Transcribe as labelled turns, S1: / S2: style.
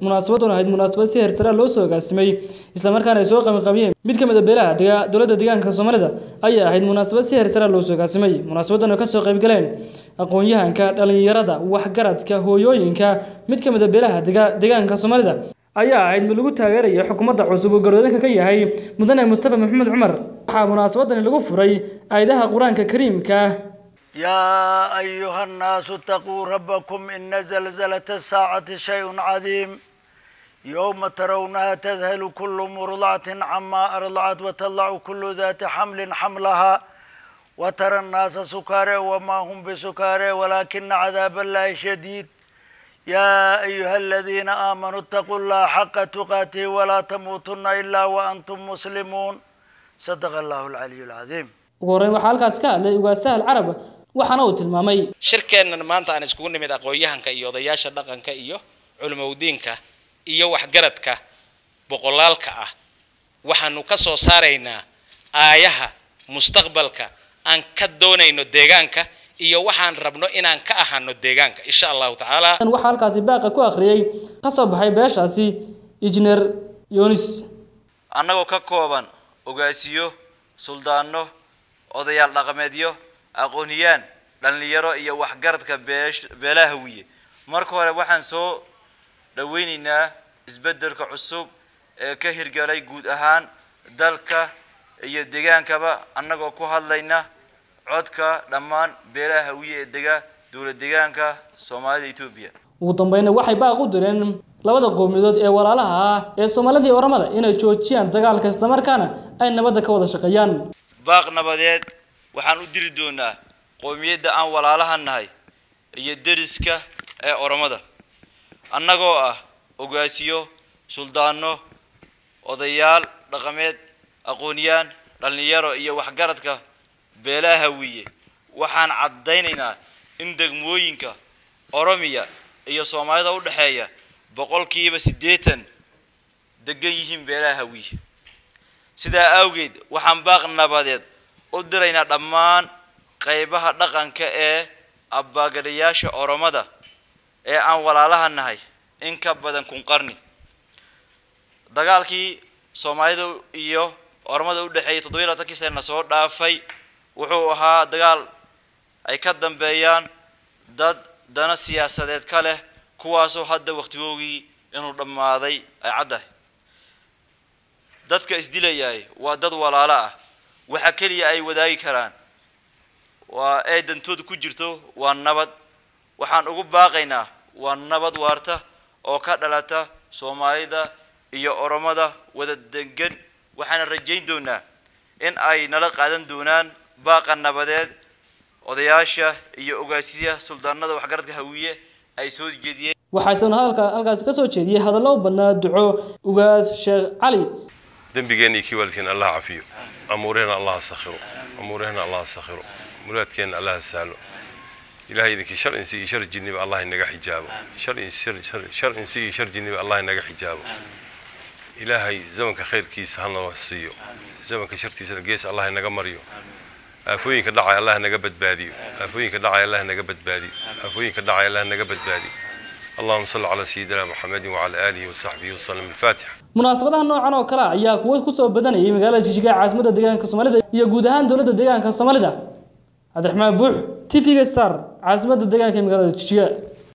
S1: munaasabadan ahayd munaasabad si heersara loo soo agaasimay islamarkaana ay soo qabanqabiyeen mid ka mid a beelaha dega dowladda deegaanka soomaalida ayay ahayd munaasabad si heersara loo soo agaasimay munaasabadan oo kasoo qaybgaleen aqoon-yahanka dhalinyarada waxgaradka hooyooyinka mid ka mid a beelaha dega deegaanka soomaalida ayaa ahayd mid lagu taageeraya xukuumadda cusub oo garoodanka ka yahay mudane mustafa maxamed cumar waxaa munaasabadani lagu furay aayadaha qur-aanka kariimka
S2: يا أيها الناس اتقوا ربكم إن زلزلة الساعة شيء عظيم يوم ترونها تذهل كل مرضعة عما أرضعت وتضع كل ذات حمل حملها وترى الناس سكارى وما هم بسكارى ولكن عذاب الله شديد يا أيها الذين آمنوا اتقوا الله حق تقاته ولا تموتن إلا وأنتم مسلمون صدق الله العلي العظيم
S1: ugu horreyn waxaa halkaas ka hadlay ugaasahal carab waxaana uu tilmaamay
S3: shirkeennan maanta aan iskugu nimid aqoon-yahanka iyo odayaasha dhaqanka iyo culimowdiinka iyo waxgaradka boqolaalka ah waxaanu ka soo saaraynaa aayaha mustaqbalka aan ka doonayno deegaanka iyo waxaan rabno inaan ka ahano deegaanka insha allahu tacaala
S1: waxaa halkaasi baaqa ku akhriyey ka soo baxay beeshaasi injineer yonis
S4: annagoo ka kooban ogaasiyo suldaano odayaal dhaqameedyo aqooniyaan dhallinyaro iyo waxgaradka beesh beelaha hawiye marka hore waxaan soo dhaweynaynaa isbeddelka cusub ee ka hirgalay guud ahaan dalka iyo degaankaba annagoo ku hadlayna codka dhammaan beelaha hawiye ee dega dowlad deegaanka soomaalida etoobiya
S1: ugu dambayna waxay baaq u direen labada qowmiyadood ee walaalaha ah ee soomaalida iyo oramada inay joojiyaan dagaalka islamarkaana ay nabadda ka wada shaqeeyaan
S4: baaq nabadeed waxaan u diri doonaa qowmiyadda aan walaalaha nahay iyo deriska ee oromada annagoo ah ogaasiyo suldaano odayaal dhaqameed aqooniyaan dhallinyaro iyo waxgaradka beelaha hawiye waxaan caddaynaynaa in degmooyinka oromiya iyo soomaalida u dhexeeya boqolkiiba siddeetan degan yihiin beelaha hawiye sidaa awgeed waxaan baaq nabadeed u diraynaa dhammaan qaybaha dhaqanka ee abbaagadayaasha oromada ee aan walaalaha nahay in ka badan kun qarni dagaalkii soomaalida iyo oromada u dhexeeyay toddobiyi labaatankii sanana soo dhaafay wuxuu ahaa dagaal ay ka dambeeyaan dad dana siyaasadeed ka leh kuwaasoo hadda wakhtigoogii inuu dhammaaday ay caddahay dadka isdilayaay waa dad walaalo ah waxa keliya ay wadaagi karaan waa ee dantooda ku jirto waa nabad waxaan ugu baaqaynaa waa nabad waarta oo ka dhalata soomaalida iyo oromada wada degan waxaana rajayn doonaa in ay nala qaadan doonaan baaqa nabadeed odayaasha iyo ogaasiya suldaanada waxgaradka hawiye ay soo jeediyeen
S1: waxaa isaguna hadalka halkaasi ka soo jeediyey hadallo u badnaa duco ugaas sheekh cali
S5: dembigeenna iyo kii waalidkeena allah cafiyo amuurahena allah sakhiro amuurahena allah sakhiro muraadkeenna allah sahlo ilahay idinkii shar insi iyo shar jinniba allah inaga xijaabo shar shar insi iyo shar jinniba allah inaga xijaabo ilaahay zamanka khayrkiisa hana siiyo zamanka shartiisana gees allah inaga mariyo aafooyinka dhacay allah naga badbaadiyo aafooyinka dhacay allah naga badbaadiyo aafooyinka dhacay allah naga badbaadiyo اللهم صل على سيدنا محمد وعلى آله وصحبه وسلم الفاتحة
S1: munaasabadaha noocan oo kale ah ayaa kuwo kusoo badanayay magaalada jijiga ee caasimadda deegaanka soomaalida iyo guud ahaan dowladda deegaanka soomaalida cabdiraxmaan buux t v-ga star caasimadda deegaanka ee magaalada jijiga